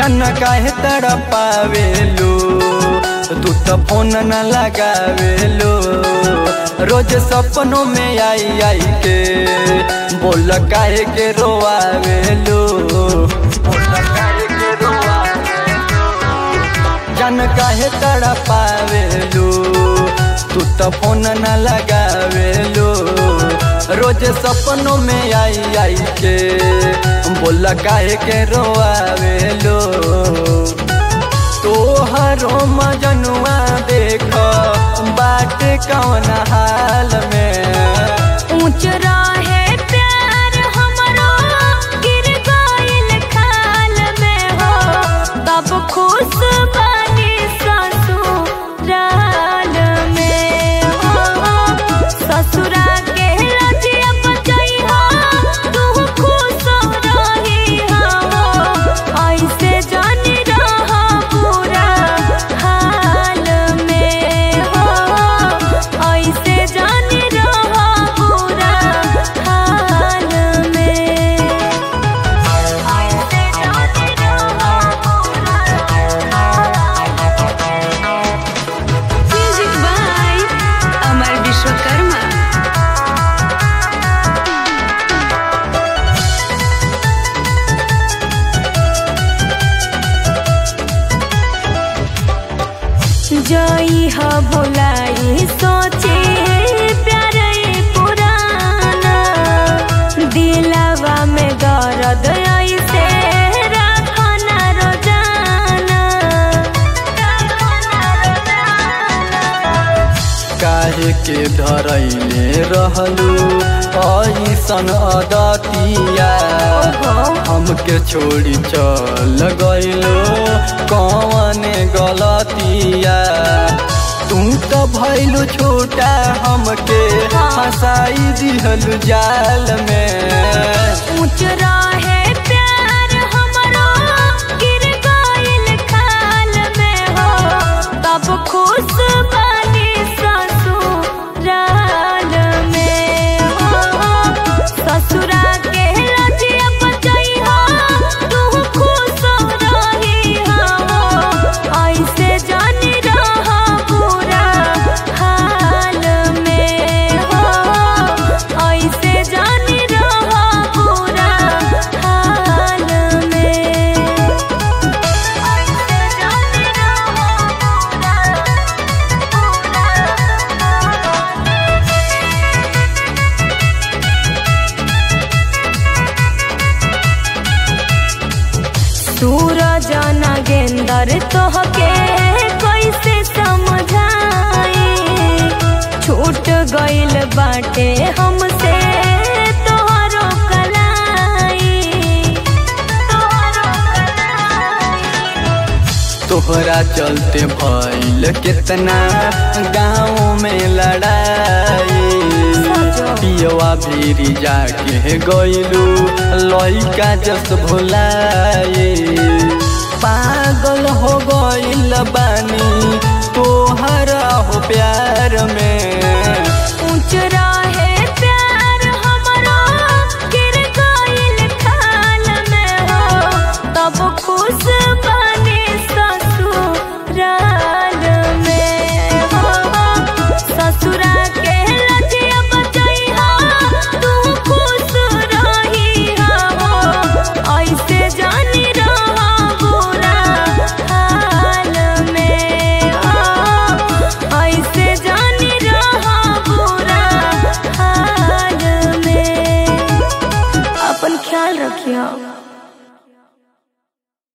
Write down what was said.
जन काहे तड़पावेलो तू तो फोन न लगावेलो रोज सपनों में आई आई के बोल काहे के रोआवेलो बोल काहे के रोआवेलो जन काहे तड़पावेलो तू तो फोन न लगावेलो रोज सपनों में आई आई के बोल काहे के रोआवेलो तोहरो मजनुआ देख बाट कौन हाल में ऊंच रहे प्यार हमरो गिर गइल खाल में हो तब खुश बानी ससुराल में हो ससुरा के रजिया बचई हो तू खुश रही हो ऐसे जानी रह पूरा हाल में हो ऐसे जानी रह पूरा हाल में ऐसे जानी रह पूरा म्यूजिक बाय अमर विश्वकर्मा जई ह भोलाई सोचे प्यार पुराना दिलवा में दर्द ऐसे रखना रोजाना काहे के धरैले रहलू ऐसन अदतिया हमके छोड़ी चल गइलो कौन गलतिया तू तो भैलू छोटा हमके फसाई दिहलू जाल में ऊंच रहे प्यार हमरो गिर गइल खाल में हो तब खुश बानी ससुराल में हो ससुरा के रजिया बचई हो तू खुश रही हो ऐसे जानी रह पूरा हाल में हो ऐसे जानी रह पूरा हाल में ऐसे जानी रह सूरज नागेंदर तोहके कैसे समझाई छूट गइल बाटे हमसे तोहरो कलाई तोहरो कलाई तोहरा चलते भइल कितना गाँव में लड़ाई पियवा भीरी जाके गइलू लइका जस भुलाए पागल हो गइल बानी तोहरा हो प्यार में ऊंच